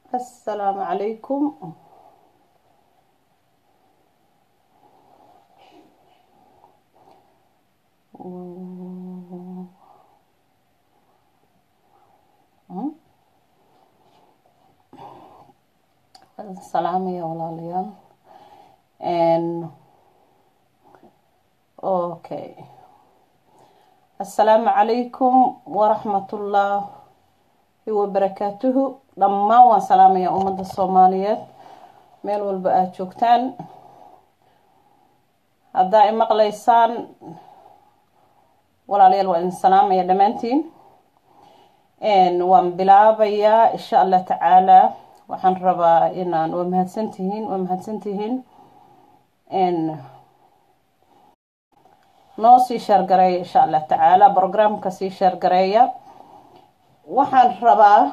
assalaamu calaykum salaamaya walaalayaal okay assalaamu calaykum waraxmatullaahi wabarakaatuhu dhammaan waan salaamaya ummadda soomaaliyeed meel walba aada joogtaan haddaa i maqlaysaan walaalayaal waa idin salaamaya dhammaantiin waan bilaabayaa insha allah tacaala waxaan rabaa inaan waa mahadsantihiin waa mahadsantihiin noo sii sheergareeya insha allah tacaala programka sii sheergareeya waxaan rabaa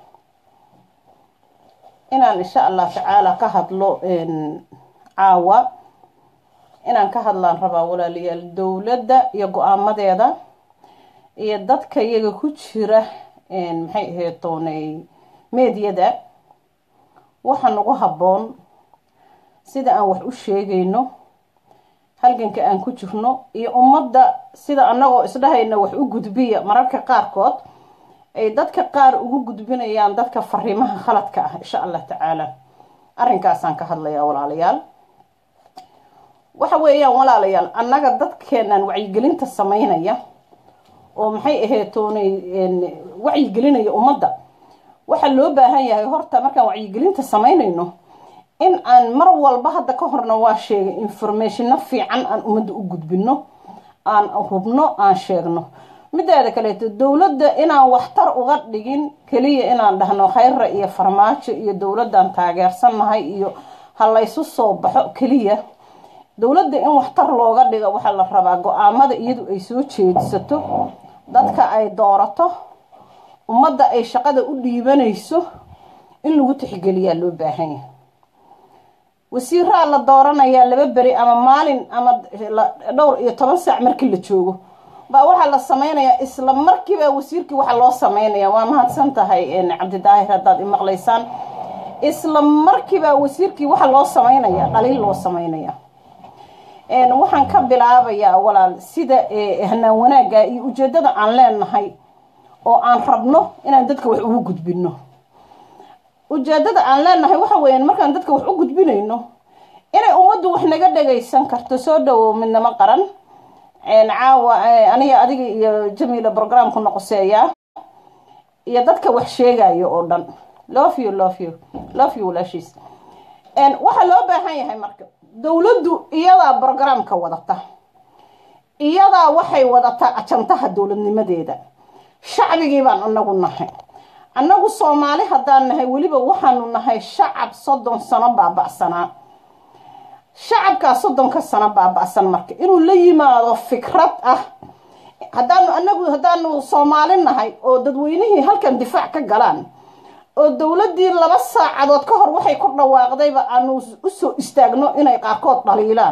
inaan insha allah tacaala ka hadlo caawa inaan ka hadlaan rabaa walaalayaal dowladda iyo go-aamadeeda iyo dadka iyaga ku jira maxay ahayd doonay meedyada waxa nagu habboon sida aan wax u sheegayno halganka aan ku jirno iyo ummadda sida annagoo isdhahayna wax u gudbiya mararka qaarkood ay dadka qaar ugu gudbinayaan dadka fariimaha khaladka ah insha allah tacaala arrinkaasaan ka hadlayaa walaalayaal waxa weeyaan walaalayaal annaga dadkeenan wacyigelinta sameynaya oo maxay ahayd toonay wacyigelinaya ummadda waxaa loo baahan yahay horta markaan wacyigelinta sameynayno in aan mar walba hadda ka horna waa sheegay informationna fiican aan ummadda u gudbino aan hubno aan sheegno mideeda kaleeto dowladda inaan waxtar uga dhigin keliya inaan dhahno khayra iyo farmaajo iyo dowladdan taageersannahay iyo ha laysu soo baxo keliya dowladda in waxtar looga dhigo waxaa la rabaa go-aamada iyadu ay soo jeedisato dadka ay doorato ummadda ay shaqada u dhiibanayso in lagu tixgeliyaa loo baahan yahay wasiiraa la dooranayaa laba beri ama maalin ama dhowr iyo toban saac markii la joogo baa waxaa la sameynayaa isla markiiba wasiirkii waxaa loo sameynaya waa mahadsan tahay cabdidaahir haddaad imaqlaysaan isla markiiba wasiirkii waxaa loo sameynaya dhaliil loo sameynaya waxaan ka bilaabayaa walaal sida hanaan wanaagga iyo ujeedada aan leenahay oo aan rabno inaan dadka wax ugu gudbino ujeedada aan leenahay waxa weeyaan markaan dadka wax u gudbinayno inay ummaddu wax naga dhagaysan karto soo dhawow midnimo qaran caawa aniga adiga iyo jamiila programku noqoseeyaa iyo dadka wax sheegayo oo dhan love you love you love you walaashiis waxaa loo baahan yahay marka dowladdu iyadaa programka wadata iyadaa waxay wadataa ajantaha dowladnimadeeda shacbigii baan anagu nahay annagu soomaali haddaan nahay weliba waxaanu nahay shacab soddon sano baaba'sanaa shacabkaa soddonka sano baaba'san marka inuu la yimaado fikrad ah haddaanu anagu haddaanu soomaali nahay oo dadweynihii halkan difaac ka galaan oo dowladdii laba saacadood ka hor waxay ku dhawaaqdayba aanu usoo istaagno inay qaarkood dhaliilaan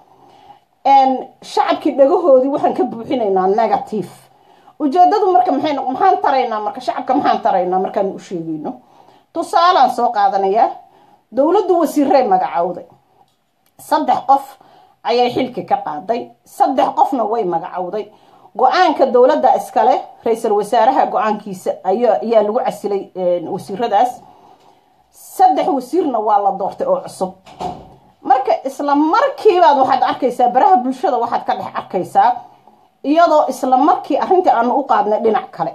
shacabkii dhagahoodii waxaan ka buuxinaynaa negative ujeedadu marka maxay maxaan taraynaa marka shacabka maxaan taraynaa markaan u sheegayno tusaalaan soo qaadanayaa dowladdu wasiiray magacowday saddex qof ayay xilki ka qaaday saddex qofna way magacowday go-aanka dowladda iskale ra-iisul wasaaraha go-aankiisa ayaa lagu casilay wasiiradaas saddex wasiirna waa la doortay oo cusub marka isla markiibaad waxaad arkaysaa baraha bulshada waxaad ka dhex arkaysaa iyadoo isla markii arrintii aanu u qaadnay dhinac kale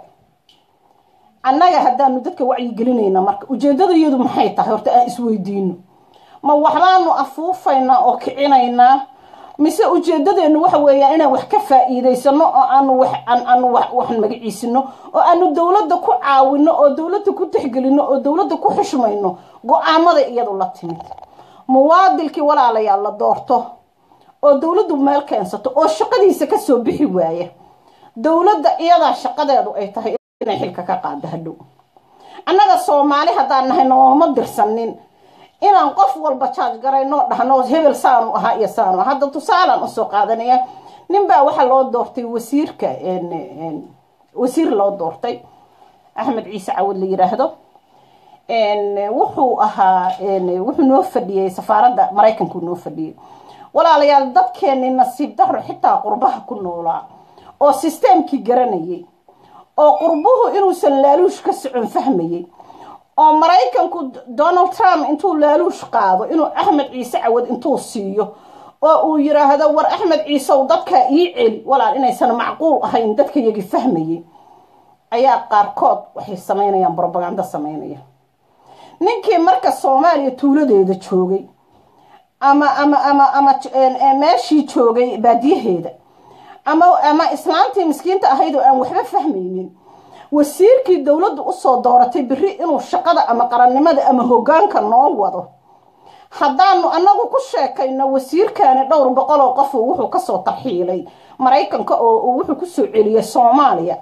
annaga haddaanu dadka wacyigelinayna marka ujeedada iyadu maxay tahay horta aan isweydiino ma waxbaanu afuufaynaa oo kicinaynaa mise ujeedadeenu waxa weeyaan inaan wax ka faa-iideysano oo aanu wax aanu wax magaciisino oo aanu dowladda ku caawino oo dowladda ku tixgelino oo dowladda ku xushmayno go-aamada iyadu la timid muwaadilkii walaalayaal la doorto oo dowladdu meel keensato oo shaqadiisa kasoo bixi waaya dowladda iyadaa shaqadeedu ay tahay inay xilka ka qaado hadhow annaga soomaali haddaan nahay nooma dirsanin inaan qof walba jaaj garayno dhahno hebel saanu ahaa iyo saanu aha hadda tusaalaan usoo qaadanaya ninbaa waxaa loo doortay wasiirka wasiir loo doortay axmed ciise cawad la yiraahdo wuxuu ahaa wuxuu noo fadhiyey safaaradda maraykanku noo fadhiyey walaalayaal dadkeeni nasiib daro xitaa qurbaha ku noolaa oo sisteemkii garanayay oo qurbuhu inuusan laaluush ka socon fahmayey oo maraykanku donald trump intuu laaluush qaado inuu axmed ciise cawad intuu siiyo oo uu yiraahdo war axmed ciisew dadkaa ii celi walaal inaysan macquul ahayn dadka yagi fahmayey ayaa qaarkood waxay samaynayaan brobagando samaynaya ninkii marka soomaaliya tuuladeeda joogay ama ama ama ama meeshii joogay baadiyaheeda ama ama islaantii miskiinta ahayd oo aan waxba fahmaynin wasiirkii dowladdu usoo dooratay beri inuu shaqada ama qarannimada ama hogaanka noo wado haddaanu anagu ku sheekayno wasiirkaani dhowr boqol oo qof wuxuu kasoo tarxiilay maraykanka oo wuxuu kusoo celiyay soomaaliya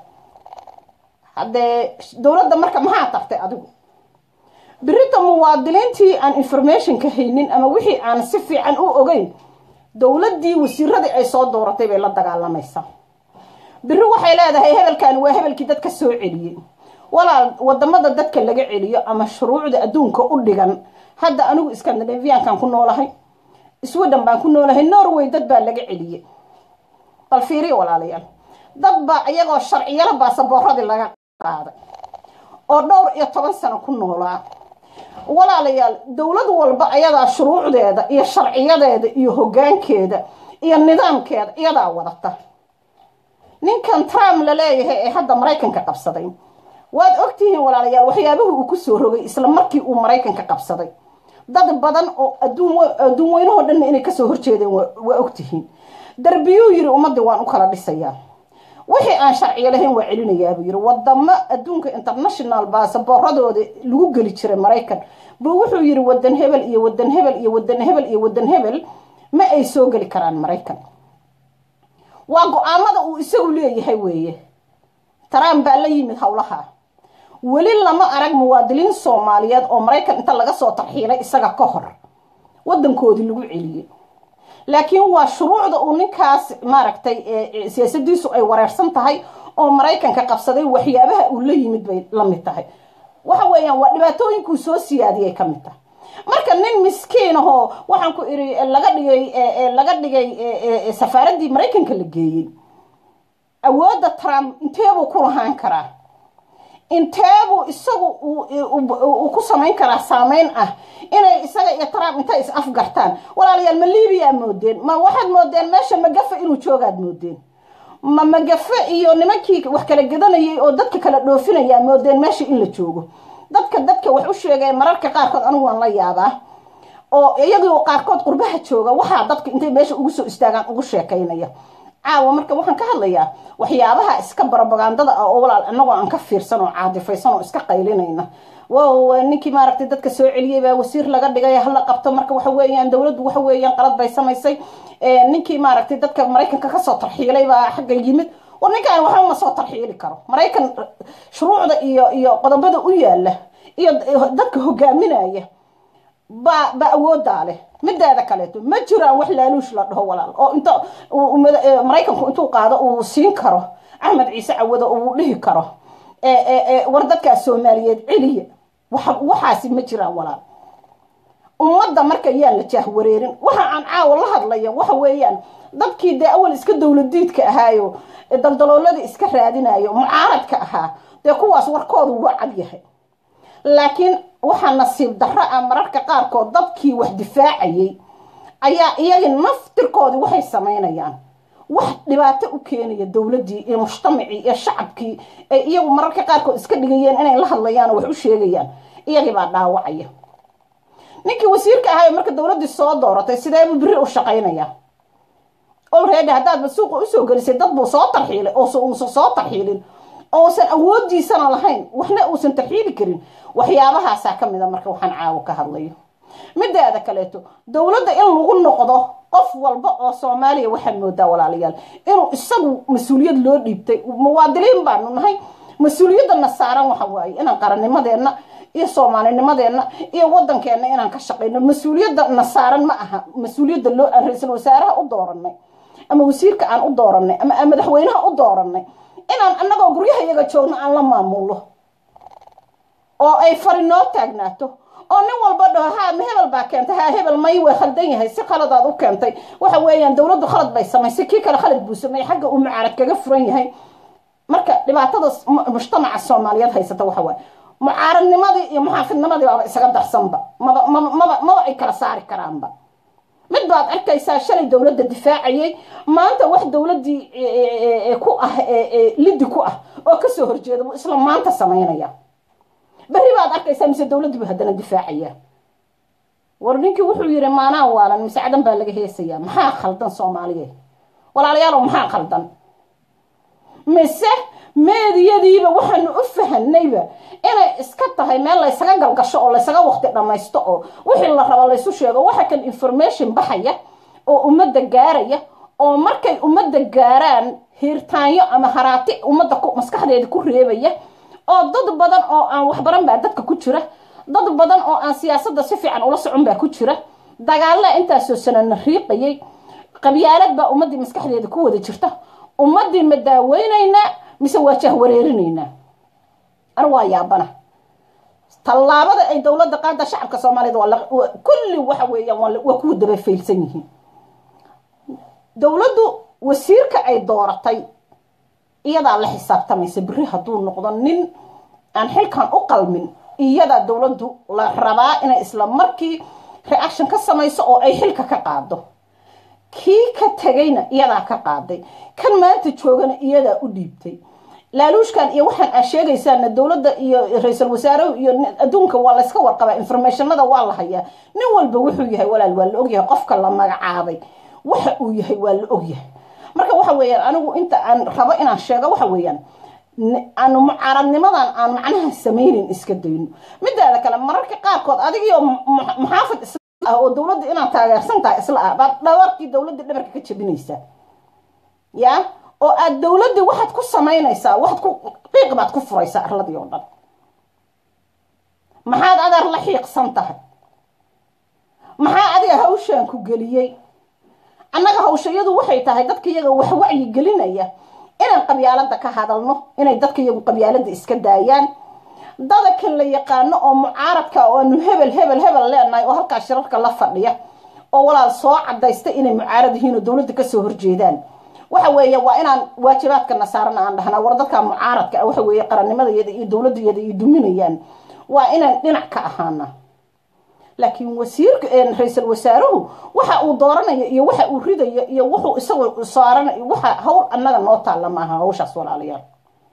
haddee dowladda marka maxaa tartay adigu berita muwaadiniintii aan informationka haynin ama wixii aan si fiican u ogeyn dowladdii wasiiradii ay soo dooratay bay la dagaalamaysaa beri waxay leedahay hebelkaani waa hebelkii dadka soo celiyey walaal wadamada dadka laga celiyo ama shuruucda adduunka u dhigan hadda anigu scandinaviankan ku noolahay sweden baan ku noolahay norway dad baa laga celiyey bal fiiriyo walaalayaal dad baa iyagoo sharciyala baasaboorradii laga qaaday oo dhowr iyo toban sano ku noolaa walaalayaal dowlad walba ayadaa shuruucdeeda iyo sharciyadeeda iyo hogaankeeda iyo nidaamkeeda iyadaa wadata ninkan trump la leeyahay ee hadda maraykanka qabsaday waad ogtihiin walaalayaal waxyaabuhu uu kusoo rogay isla markii uu maraykanka qabsaday dad badan oo adduun weynahoo dhanna inay kasoo horjeedeen waa ogtihiin darbiyuu yiri ummadii waan u kala dhisayaa wixii aan sharciyo lahayn waa celinayaabuu yiri wadamo adduunka international baasaboorradooda lagu geli jiray maraykan buu wuxuu yiri wadan hebel iyo wadan hebel iyo wadan hebel iyo wadan hebel ma ay soo geli karaan maraykan waa go-aamada uu isagu leeyahay weeye trump baa la yimid howlaha weli lama arag muwaadiniin soomaaliyeed oo maraykan inta laga soo tarxiilay isaga ka hor wadankoodii lagu celiyey laakiin waa shuruucda uu ninkaas maaragtay siyaasadiisu ay wareersan tahay oo maraykanka qabsaday waxyaabaha uu la yimid bay la mid tahay waxa weeyaan waa dhibaatooyinkuu soo siyaadiyay ka mid tahay marka nin miskiin ahoo waxaan ku iri laga dhigay laga dhigay safaaraddii maraykanka la geeyey awoodda trump inteebuu ku lahaan karaa inteebuu isagu uu ku samayn karaa saameyn ah inay isaga iyo trump intay is afgartaan walaalayaal ma libiyaa moodeen ma waxaad moodeen meesha magafe inuu joogaad moodeen ma magafe iyo nimankii wax kala gadanayay oo dadka kala dhoofinaya moodeen meesha in la joogo dadka dadka wax u sheegay mararka qaarkood anigu waan la yaabaa oo iyagoo qaarkood qurbaha jooga waxaa dadka intay meesha ugu soo istaagaan ugu sheekaynaya caawa marka waxaan ka hadlayaa waxyaabaha iska barobagandada ah oo walaal inagoo aan ka fiirsan oo caadifaysan oo iska qaylinayna wow ninkii maaragtay dadka soo celiyey baa wasiir laga dhigay hala qabto marka waxa weeyaan dowladdu waxa weeyaan qalad bay samaysay ninkii maaragtay dadka maraykanka kasoo tarxiilay baa xagga yimid war ninkaan waxba ma soo tarxiili karo maraykan shuruucda iyo iyo qodobada u yaala iyo dadka hogaaminaya ba ba awoodaa leh mideeda kaleeto ma jiraan wax laaluush la dhaho walaal oo inta maraykanku intuu qaado uu siin karo axmed ciise cawado uu dhihi karo war dadkaas soomaaliyeed celiya waxaasi ma jiraan walaal ummadda marka yaan la jaah wareerin waxa aan caawa la hadlaya waxa weeyaan dadkii dee awal iska dowladiidka ahaayo daldalooladii iska raadinayo mucaaradka ahaa dee kuwaas warkoodu waa cad yahay laakiin waxaa nasiib darro ah mararka qaarkood dadkii wax difaacayay ayaa iyagii naftirkoodii waxay samaynayaan wax dhibaato u keenaya dowladdii iyo mujtamacii iyo shacabkii ay iyagu mararka qaarkood iska dhigayeen inay la hadlayaan oo wax u sheegayaan iyagii baa dhaawacaya ninkii wasiirka ahayo marka dowladdii soo dooratay sideebuu beri u shaqaynaya olready haddaadba suuqa usoo gelisay dad buu soo tarxiilay oo uusan soo tarxiilin ousan awoodiisana lahayn waxna uusan tarxiili karin waxyaabahaasaa ka mida marka waxaan caawo ka hadlayo mideeda kaleeto dowladda in lagu noqdo qof walba oo soomaaliya waxaad moodaa walaalayaal inuu isagu mas-uuliyad loo dhiibtay muwaadiniin baanu nahay mas-uuliyadana saaran waxa waaye inaan qarannimadeenna iyo soomaalinimadeenna iyo wadankeena inaan ka shaqayno mas-uuliyadana saaran ma aha mas-uuliyadda loo aan ra-iisul wasaaraha u dooranay ama wasiirka aan u dooranay ama aan madaxweynaha u dooranay inaan annagoo guryaha iyaga joogno aan la maamulno oo ay fari noo taagnaato oo nin walba dhaho ha ma hebel baa keentay ha hebel may waa khaldan yahay si khaladaad u keentay waxa weeyaan dowladdu khalad bay samaysay kii kale khalad buu sameeyey xagga uu mucaarad kaga furan yahay marka dhibaatada mujtamaca soomaaliyeed haysata waxa waaye mucaaradnimadii iyo muxaafidnimadii baaba isaga darsanba maba maba maba maba ay kala saari karaanba mid baad arkaysaa shalay dowladda difaacayay maanta wax dowladdii ku ah liddi ku ah oo kasoo horjeeda buu isla maanta samaynaya berri baad arkaysaa mise dowladdii buu haddana difaacaya war ninkii wuxuu yidhi maanaa waalan mise cadan baa laga heesayaa maxaa khaldan soomaaliyeed walaalayaalow maxaa khaldan mise meediyadiiba waxaanu u fahanayba inay iska tahay meel laysaga galgasho oo laysaga waqti dhammaysto oo wixii la rabo laysu sheego waxa kan information baxaya oo ummadda gaaraya oo markay ummadda gaaraan hiirtaanyo ama haraati ummadda maskaxdeeda ku reebaya oo dad badan oo aan waxbaran baa dadka ku jira dad badan oo aan siyaasadda si fiican ula socon baa ku jira dagaallaa intaasoo sanana riiqayay qabyaalad baa ummaddii maskaxdeeda ku wada jirta ummaddii ma daaweynaynaa mise waa jahwareerinaynaa ana waa yaabana tallaabada ay dowladda qaada shacabka soomaaliyed waa kulli waxa weeyaan waa kuwa daba faylsan yihiin dowladdu wasiirka ay dooratay iyadaa la xisaabtamaysa berri hadduu noqdo nin aan xilkan u qalmin iyadaa dowladdu la rabaa inay isla markii reaction ka samayso oo ay xilka ka qaado kii ka tegayna iyadaa ka qaaday kan maanta joogana iyadaa u dhiibtay laaluushkan iyo waxaan aa sheegaysaana dowladda iyo ra-iisul wasaarahu iyo adduunka waa layska warqabaa informationada waa la hayaa nin walba wuxuu yahay walaal waa la ogyahay qofka la magacaabay waxa uu yahay waa la ogyahay marka waxa weeyaan anigu inta aan rabo inaan sheego waxa weeyaan aanu mucaaradnimadan aan macnaha samaynin iska dayno midaada kale mararka qaarkood adigio muxaafid isla ah oo dowladda inaad taageersan tahay isla ah baad dhabarkii dowladda dhabarka ka jabinaysaa ya oo aad dowladdii waxaad ku samaynaysaa waxaad ku qiiq baad ku furaysaa arladii oo dhan maxaad adeer la xiiqsan tahay maxaa adiga hawshaan ku geliyey annaga hawshayadu waxay tahay dadka iyaga wax wacyi gelinaya inaan qabyaalada ka hadalno inay dadka iyagu qabyaalada iska daayaan dadakan la yaqaano oo mucaaradka oo aanu hebel hebel hebel leenahay oo halkaa shirarka la fadhiya oo walaal soo cadaysta inay mucaarad yihiin oo dowladda kasoo horjeedaan waxa weeye waa inaan waajibaadka nasaarana aan dhahnaa war dadka mucaaradka ah waxa weeye qarannimadayada iyo dowladayada iyo duminayaan waa inaan dhinac ka ahaana laakiin wasiirka ra-iisul wasaaruhu waxa uu dooranayo iyo waxa uu ridayo iyo wuxuu isagu saaranayo waxa hawl annaga noo taalla maaha hawshaas walaalayaal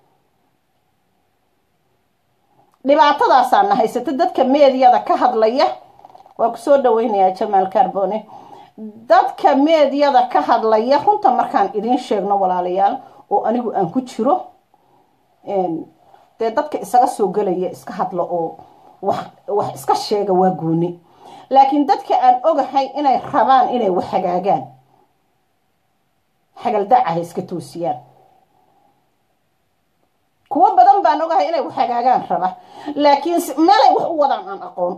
dhibaatadaasaana haysata dadka meediyada ka hadlaya waa kusoo dhaweynayaa jamaal carbone dadka meediyada ka hadlaya runta markaan idiin sheegno walaalayaal oo anigu aan ku jiro dee dadka isaga soo gelaya iska hadla oo wax wax iska sheega waa gooni laakiin dadka aan ogahay inay rabaan inay wax hagaagaan xagaldaca ha iska toosiyaan kuwo badan baan ogahay inay wax hagaagaan raba laakiin meelay wax u wadaan aan aqoon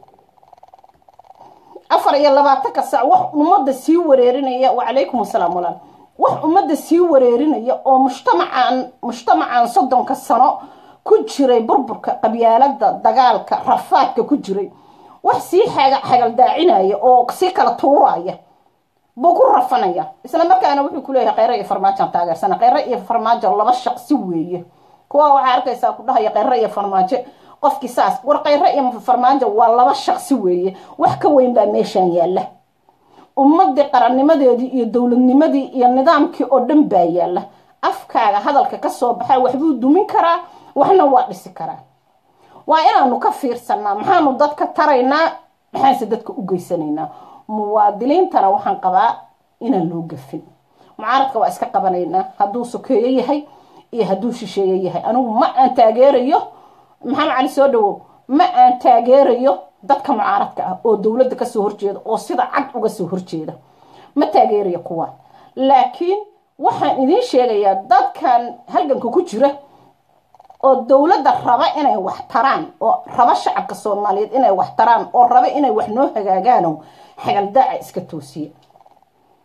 afar iyo labaatanka sac wax ummadda sii wareerinaya wacalaykum asalaam walaal wax ummadda sii wareerinaya oo mujtamacaan mujtamacan soddonka sano ku jiray burburka qabyaalada dagaalka rafaadka ku jiray wax sii xagaldaacinaya oo sii kala tuuraya buu ku rafanaya isla markaana wuxuu kuleeyahay kheyre iyo farmaajoan taageersana kheyre iyo farmaajo laba shaqsi weeye kuwa waxaa arkaysaa ku dhahaya kheyre iyo farmaajo qofkii saas war kheyre iyo farmaajo waa laba shaqsi weeye wax ka weyn baa meeshaan yaalla ummadii qarannimadeedii iyo dowladnimadii iyo nidaamkii oo dhan baa yaalla afkaaga hadalka kasoo baxaa waxbuu dumin karaa waxna waa dhisi karaa waa inaanu ka fiirsanaa maxaanu dadka taraynaa maxaanse dadka u geysanaynaa muwaadiliintana waxaan qabaa inaan loo gafin mucaaradka waa iska qabanaynaa hadduu sokeeyo yahay iyo hadduu shisheeye yahay anigu ma aan taageerayo maxamed cali soo dhawow ma aan taageerayo dadka mucaaradka ah oo dowladda kasoo horjeeda oo sida cad uga soo horjeeda ma taageerayo kuwaan laakiin waxaan idiin sheegayaa dadkan halganka ku jira oo dowladda raba inay wax taraan oo raba shacabka soomaaliyeed inay wax taraan oo raba inay wax noo hagaagaano xagaldaaca iska toosiya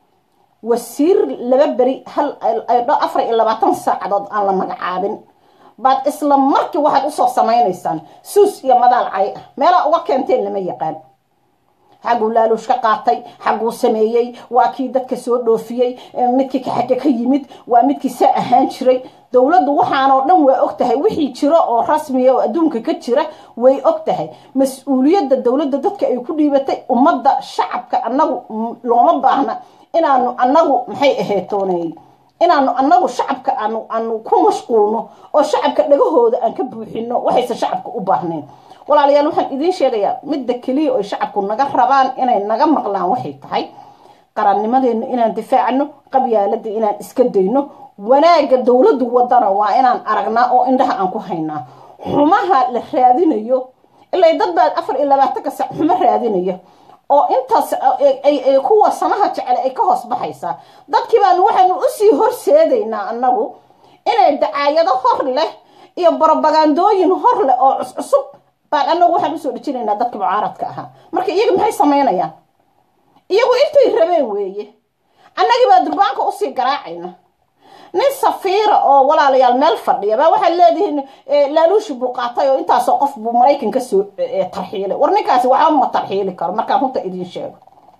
wasiir laba beri hal afar iyo labaatan saacadood aan la magacaabin baad isla markii waxaad usoo samaynaysaan suus iyo madaal cay ah meelaa uga keenteen lama yaqaan xagguu laaluush ka qaatay xagguu sameeyey waa kii dadka soo dhoofiyey midkii xagga ka yimid waa midkii saa ahaan jiray dowladdu waxaanoo dhan waa og tahay wixii jiro oo rasmiya oo adduunka ka jira way og tahay mas-uuliyadda dowladda dadka ay ku dhiibatay ummadda shacabka annagu looma baahna inaanu annagu maxay aheetooney inaanu annagu shacabka aanu aanu ku mashquulno oo shacabka dhagahooda aan ka buuxino waxaysan shacabka u baahnayn walaalayaal waxaan idiin sheegayaa midda keliya oy shacabku naga rabaan inay naga maqlaan waxay tahay qarannimadeena inaan difaacno qabyaalada inaan iska dayno wanaagga dowladdu wadana waa inaan aragnaa oo indhaha aan ku haynaa xumaha la raadinayo ilaa dad baa afar iyo labaatanka sac xumo raadinaya oo intaas kuwa samaha jecel ay ka hoos baxaysaa dadkii baanu waxaanu usii horseedaynaa annagu inay dacaayado hor leh iyo barobagandooyin hor leh oo cuscusub baan annagu waxaan usoo dhejinaynaa dadka mucaaradka ahaa marka iyaga maxay samaynayaan iyagu intay rabeen weeye annagii baa durbaanka usii garaacayna nin safiira oo walaalayaal meel fadhiya baa waxaad leedihiin laaluushi buu qaatay oo intaasoo qof buu maraykan ka soo tarxiilay war ninkaasi waxba ma tarxiili karo markaan runta idiin sheego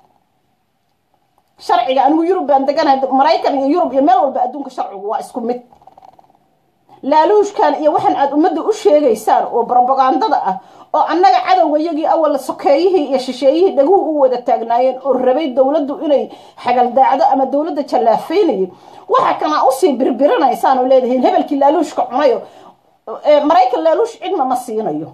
sharciga anigu yurub baan deganahay maraykan iyo yurub iyo meel walba adduunka sharcigu waa isku mid laaluushkan iyo waxaan aad ummadda u sheegaysaan oo brobagandada ah oo annaga cadowga iyagii awal sokeeyihii iyo shisheeyihii dhaguhu u wada taagnaayeen oo rabay dowladdu inay xagaldaacdo ama dowladda jallaafeynayay waxa kana usii birbirinaysaan oo leedihiin hebelkii laaluushka cunayo maraykan laaluush cidna ma siinayo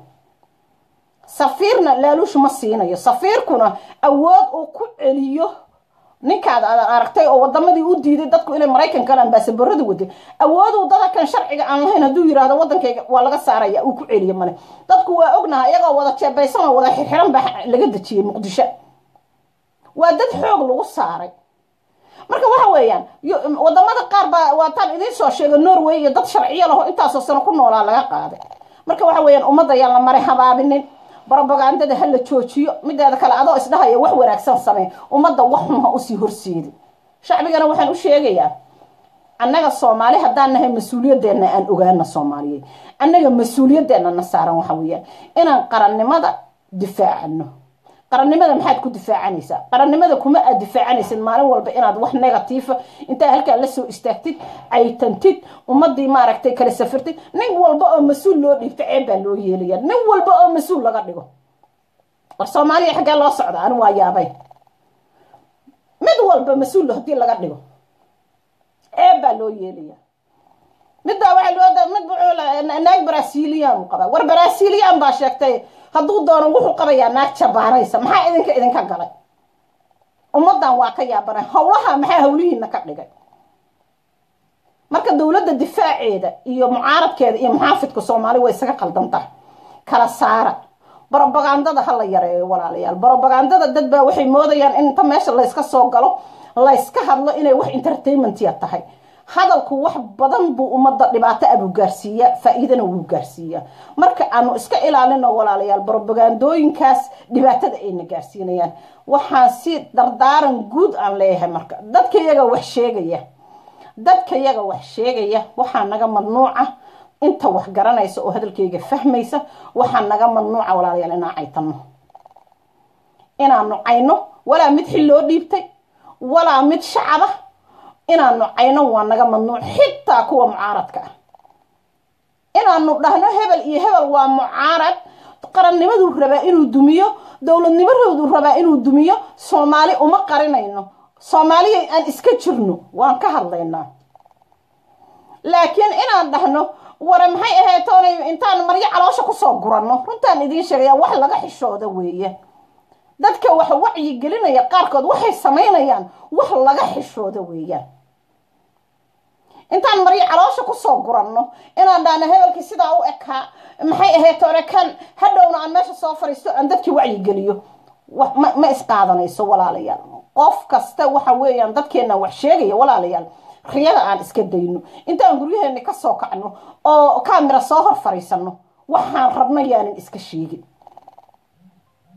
safiirna laaluush ma siinayo safiirkuna awood uu ku celiyo ninkaad aad aragtay oo wadamadii u diiday dadku inay maraykan galaan baasaboorada waday awooduu dadakan sharciga aan lahayn hadduu yirahdo wadankayga waa laga saaraya uu ku celiyo male dadku waa ognaha iyagoo wada jeebaysan oo wada xirxiran baa laga dejiyey muqdisho waa dad xoog lagu saaray marka waxa weeyaan wadamada qaar baa waataan idiin soo sheega norway iyo dad sharciyo laho intaasoo sano ku noolaa laga qaaday marka waxa weeyaan ummadda yaan la maray habaabinin brobagandada ha la joojiyo mideeda kale adoo isdhahaya wax wanaagsan samee ummadda wax xun ha usii horseedi shacbigana waxaan u sheegayaa annaga soomaali haddaan nahay mas-uuliyadeenna aan ogaana soomaaliyeed annaga mas-uuliyadeenna na saaran waxa weeyaan inaan qarannimada difaacano qarannimada maxaad ku difaacanaysaa qarannimada kuma aad difaacanaysid maalin walba inaad wax negatiifa intaa halkaa lasoo istaagtid caytantid ummadii maaragtay kala safirtid nin walba oo mas-uul loo dhiibto ceeb baa loo yeelaya nin walba oo mas-uul laga dhigo war soomaaliya xaggee loo socda ani waa yaabay mid walba mas-uul hadii laga dhigo ceeb baa loo yeelaya midbaa waa loo mid naag brasilian qabaa war brasilian baa sheegtay hadduu doono wuxuu qabayaa naag jabaanaysa maxaa idinka idinka galay ummaddan waa ka yaabanay howlaha maxaa hawlihiina ka dhigay marka dowladda difaaceeda iyo mucaaradkeeda iyo muxaafidka soomaali way isaga qaldantaha kala saara brobagandada ha la yareeyo walaalayaal brobagandada dad baa waxay moodayaan in inta meesha layska soo galo layska hadlo inay wax entertainmentiya tahay hadalku wax badan buu ummadda dhibaato abuu gaarsiiyaa faa-iidana wuu gaarsiiyaa marka aanu iska ilaalino walaalayaal brobagandooyinkaas dhibaatada ayna gaarsiinayaan waxaan si dardaaran guud aan leeyahay marka dadka iyaga wax sheegaya dadka yaga wax sheegaya waxaa naga mamnuuca inta wax garanaysa oo hadalkayga fahmaysa waxaa naga mamnuuca walaalayaal inaan caytano inaanu cayno walaa mid xil loo dhiibtay walaa mid shacaba inaanu cayno waa naga mamnuuc xitaa kuwa mucaaradka ah inaanu dhahno hebel iyo hebel waa mucaarad qarannimaduu rabaa inuu dumiyo dowladnimadoodu rabaa inuu dumiyo soomaali uma qarinayno soomaaliya aan iska jirno waan ka hadlaynaa laakiin inaan dhahno ware maxay ahayd toonay intaan maryo caloosha kusoo guranno runtaan idiin sheegaya wax laga xishooda weeye dadka wax wacyi gelinaya qaarkood waxay samaynayaan wax laga xishooda weeyaan intaan maryo caloosha kusoo guranno inaan dhahno hebelkii sidaa u ekaa maxay ahayd toone kan hadhowna aan meesha soo fariisto aan dadkii wacyi geliyo ma isqaadanayso walaalayaal qof kasta waxa weeyaan dadkeena wax sheegaya walaalayaal riyada aan iska dayno intaan guryaheena kasoo kacno oo kamira soo hor fariisano waxaan rabno yaanan iska sheegin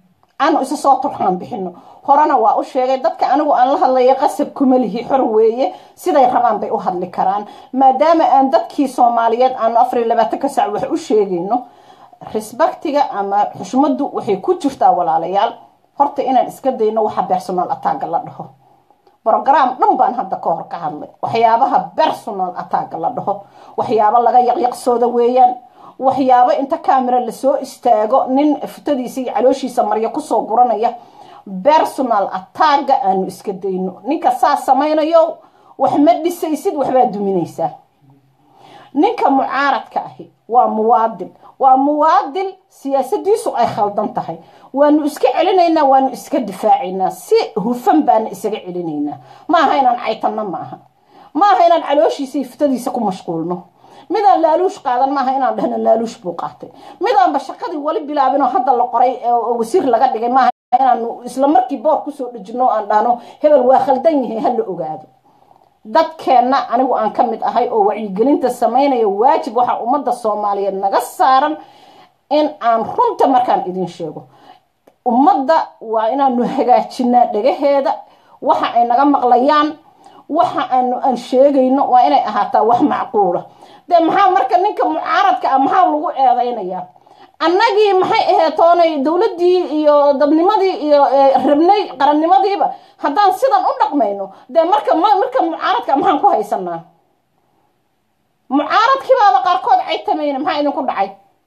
aanu isa soo turxaan bixino horena waa u sheegay dadka anigu aan la hadlaya qasab kuma lihi xor weeye siday rabaan bay u hadli karaan maadaama aan dadkii soomaaliyeed aanu afar iyo labaatanka sac wax u sheegayno risbaktiga ama xushmadu waxay ku jirtaa walaalayaal horta inaan iska dayno waxa personal attacga la dhaho brogram dhan baan hadda ka hor ka hadlay waxyaabaha personal attacga la dhaho waxyaabo laga yaqyaqsooda weeyaan waxyaabo inta camera lasoo istaago nin futadiisa iyo calooshiisa maryo kusoo guranaya personal attacga aanu iska dayno ninka saas samaynayo wax ma dhisaysid waxbaa duminaysaa ninka mucaaradka ahi waa muwaadin waa muwaadin siyaasadiisu ay khaldan tahay waanu iska celinaynaa waanu iska difaacaynaa si hufan baana isaga celinaynaa maaha inaan caytanno maaha maaha inaan calooshiisa iyo futadiisa ku mashquulno midaan laaluush qaadan maaha inaan dhahno laaluush buu qaatay midaanba shaqadii wali bilaabinoo hadda la qoray wasiir laga dhigay maaha inaanu isla markii boor kusoo dhejino aan dhahno hebel waa khaldan yahay hala ogaado dadkeenna anigu aan ka mid ahay oo wacyigelinta samaynaya waajib waxaa ummadda soomaaliyeed naga saaran in aan runta markaan idin sheego ummadda waa inaanu hagaajinaa dhagaheeda waxa ay naga maqlayaan waxa aanu aan sheegayno waa inay ahaataa wax macquula dee maxaa marka ninka mucaaradka ah maxaa lagu eedaynayaa annagii maxay aheetoonay dowladdii iyo dadnimadii iyo rabnay qarannimadiiba haddaan sidan u dhaqmayno dee marka marka mucaaradka maxaan ku haysanaa mucaaradkiibaaba qaarkood caytamayna maxaa idinku dhacay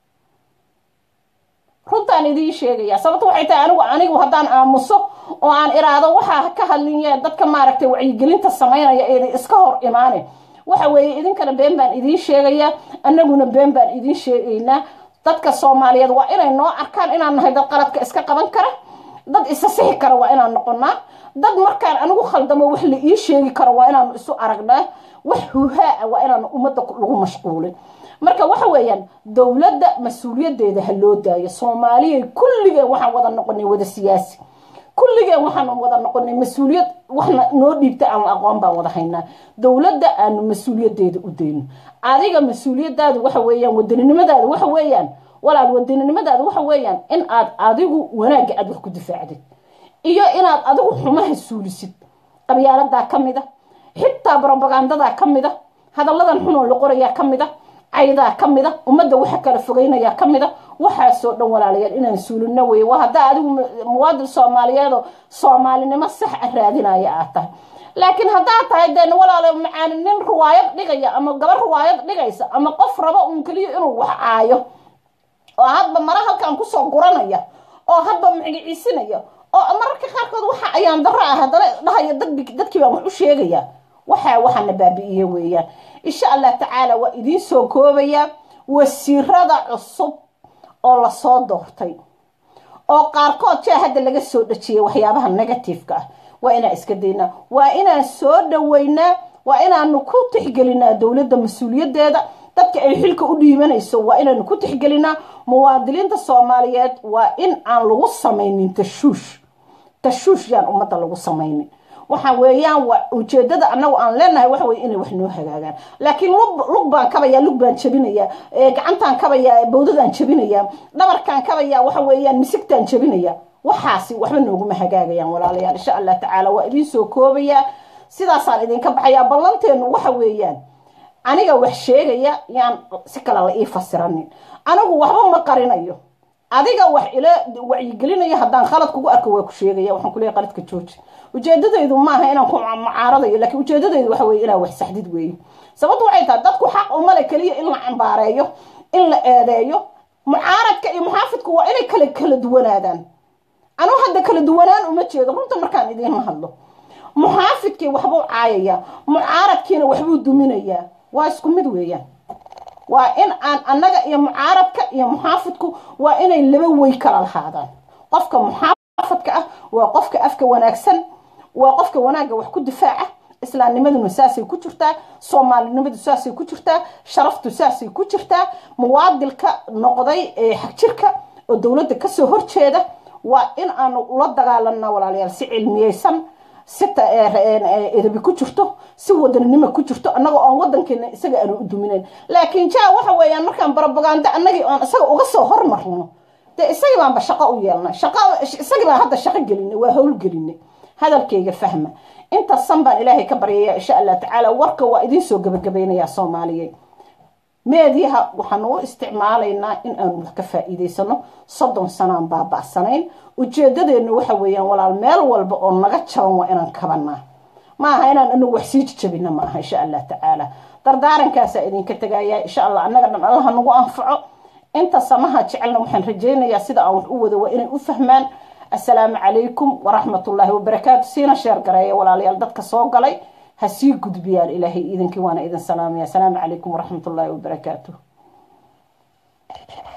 runtaan idiin sheegaya sababto waxay tahay anigu anigu haddaan aamuso oo aan iraado waxaa ka hadlinya dadka maaragtay wacyigelinta samaynaya eeda iska hor imaane waxa weeye idinkana been baan idiin sheegayaa annaguna been baan idiin sheegaynaa dadka soomaaliyeed waa inay noo arkaan inaan nahay dad qaladka iska qaban kara dad isa sixi kara waa inaan noqonaa dad markaan anigu khaldamo wax la ii sheegi karo waa inaanu isu aragnaa wax huhaa waa inaanu ummadda lagu mashquulin marka waxa weeyaan dowladda mas-uuliyadeeda ha loo daayo soomaaliyay kulligeen waxaan wada noqonay wada siyaasi kulligeen waxaan wada noqonay mas-uuliyad waxna noo dhiibta aan aqoon baan wada haynaa dowladda aanu mas-uuliyadeeda u dayno adiga mas-uuliyadaadu waxa weeyaan wadaninimadaadu waxa weeyaan walaal wadaninimadaadu waxa weeyaan in aad adigu wanaagga aad wax ku difaacdid iyo inaad adigu xumaha suulisid qabyaaladaa ka mid a xitaa brobagandadaa ka mid a hadalladan xunoo la qorayaa ka mid a caydaa ka mid a ummadda waxa kala fogeynayaa ka mid a waxaasoo dhan walaalayaal inaan suulino weye waa haddaa adigu muwaadin soomaaliyeedoo soomaalinimo sax a raadinaya aad tahay laakiin haddaad tahay dee walaalo macaani nin riwaayad dhigaya ama gabar riwaayad dhigaysa ama qof rabo uun keliya inuu wax caayo oo hadba mara halkan kusoo guranaya oo hadba magiciisinaya oo mararka qaarkood waxa ayaan daro ah haddana dhahaya dadkii baan wax u sheegaya waxaa waxaana baabi'iye weeyaan insha allah tacaala waa idiin soo koobayaa wasiirada cusub oo lasoo doortay oo qaarkood jaa hadda laga soo dhajiyay waxyaabaha negativeka ah waa inaan iska daynaa waa inaan soo dhaweynaa waa inaanu ku tixgelinaa dowladda mas-uuliyadeeda dadka ay xilka u dhiibanayso waa inaanu ku tixgelinaa muwaadiniinta soomaaliyeed waa in aan lagu samaynin tashuush tashuush yaan ummadda lagu samaynin waxa weeyaan ujeedada anagu aan leenahay waxa weye inay wax noo hagaagaan laakiin lug baan kabayaa lug baan jabinayaa gacantaan kabayaa bawdadaan jabinayaa dhabarkaan kabayaa waxa weeyaan misigtaan jabinayaa waxaasi waxba nooguma hagaagayaan walaalayaal insha allah tacaala waa idiin soo koobayaa sidaasaan idinka baxayaa ballanteenu waxa weeyaan aniga wax sheegaya yaan si kale la ii fasiranin anigu waxba ma qarinayo adiga wax ila wacyigelinayo haddaan khalad kugu arko waa ku sheegaya waxaan kuleeya qaladka jooji ujeedadaydu maaha inaan ku mucaaradayo laakiin ujeedadaydu waxa weye inaan wax saxdid weeye sababtu waxay tahay dadku xaq umale keliya in la cambaareeyo in la eedeeyo mucaaradka iyo muxaafidku waa inay kala kala duwanaadaan anuu hadda kala duwanaan uma jeedo runta markaan idiinla hadlo muxaafidkii waxbuu caayayaa mucaaradkiina waxbuu duminayaa waa isku mid weeyaan waa in aan annaga iyo mucaaradka iyo muxaafidku waa inay laba wey kala lahaadaan qofka muxaafadka ah waa qofka afka wanaagsan waa qofka wanaagga wax ku difaaca islaamnimaduna saasay ku jirtaa soomaalinimadu saasay ku jirtaa sharaftu saasay ku jirtaa muwaadilka noqday ee xagjirka oo dowladda kasoo horjeeda waa in aanu ula dagaalanaa walaalayaal si cilmiyeysan si edabi ku jirto si wadanimo ku jirto annaga oon wadankeena isaga aanu u duminayn laakiin jaa waxa weeyaan markaan barobaganda annagii oon isaga uga soo hormarno dee isagii baanba shaqo u yeelnay shaqo isagii baan hadda shaqo gelinay waa hawl gelinay hadalkayga fahma inta san baan ilaahay ka baryaya insha allah tacaala warka waa idiin soo gabagabaynayaa soomaaliyeed meediyaha waxaanu u isticmaalaynaa in aanu wax ka faa-iideysano soddon sanaan baaba'sanayn ujeedadeennu waxa weeyaan walaal meel walba oo naga jaban waa inaan kabanaa ma aha inaan anagu wax sii jijabina ma aha insha allah tacaala dardaarankaasa idinka tegaya insha allah annaga dhan allaha nagu anfaco inta samaha jecelna waxaan rajaynayaa sida aan wax u wado waa inay u fahmaan assalaamu calaykum waraxmatullaahi wabarakaatu siina sheer gareeya walaalayaal dadka soo galay ha sii gudbiyaan ilaahay idinkii waana idin salaamaya asalaamu calaykum waraxmatullaahi wabarakaatu